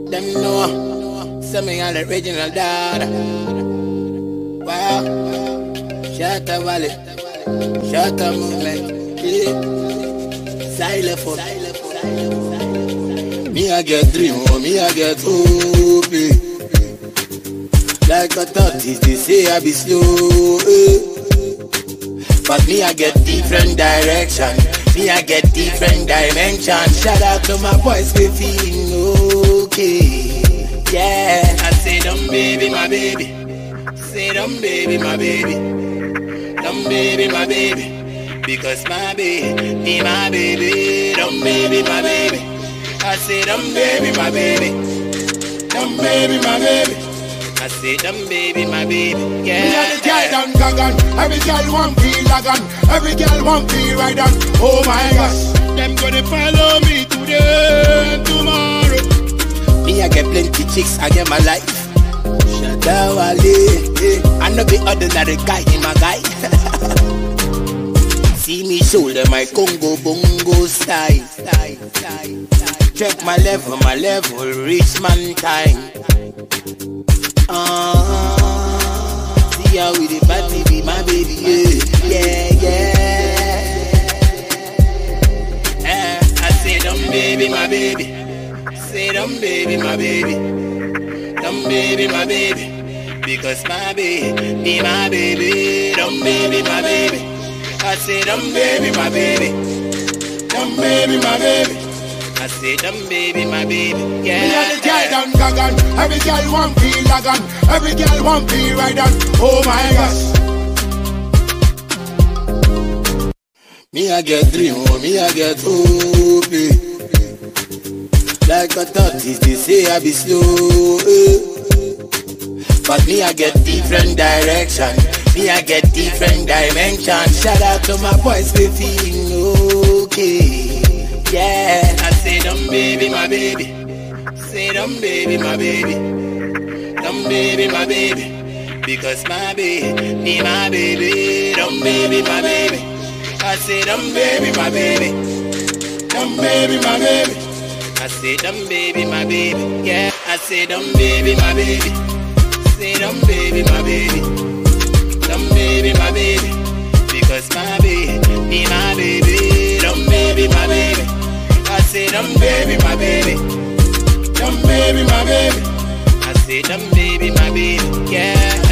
Them know, say me an original dad. Wow, Shatta Valley, Shatta movement, yeah. Xylophone. Me I get dream, oh, me I get hope. eh. Like a tortoise, they say I be slow. eh. But me I get different direction. Me I get different dimension. Shout out to my boys, we feeling okay. Yeah, I say them baby, my baby. Say them baby, my baby. Them baby, my baby. Because my baby, be my baby. Them baby, my baby. I say them baby, my baby. Them baby, my baby. I say them baby, my baby. Yeah. Me and the girl done gagan Every girl want feel lagan Every girl want feel right on Oh my gosh Them gonna follow me today and tomorrow Me, I get plenty chicks, I get my life. Shatta Wale, eh. I know the ordinary guy in my guy. See me shoulder my Congo bongo style. style, style, style. Check my level, my level, reach man time. Uh, see how we the party be my baby, yeah, yeah, yeah. Eh, I say them baby, my baby. Say them baby, my baby. Them baby, my baby. Because my baby, be my baby. Them baby, my baby. I say them baby, my baby. Them baby, my baby. I say them baby, my baby. Me and the girl Yeah. done gagan Every girl want feel lagan Every girl want feel right on Oh my gosh Me I get dream, oh, me I get hope. eh. Like a tortoise, they say I be slow. eh. But me I get different direction. Me I get different dimension. Shout out to my boys, we feeling okay. Yeah, I say them baby, my baby. Say them baby, my baby. Them baby, my baby. Because my baby, be my baby. Them baby, my baby. I say them baby, my baby. Them baby, my baby. I say them baby, my baby. Yeah, I say them baby, my baby. Say them baby, my baby. Them baby, my baby. Because my baby, be my baby. Them baby, my baby. I say them baby, my baby. Them baby, my baby. I say them baby, my baby. Yeah.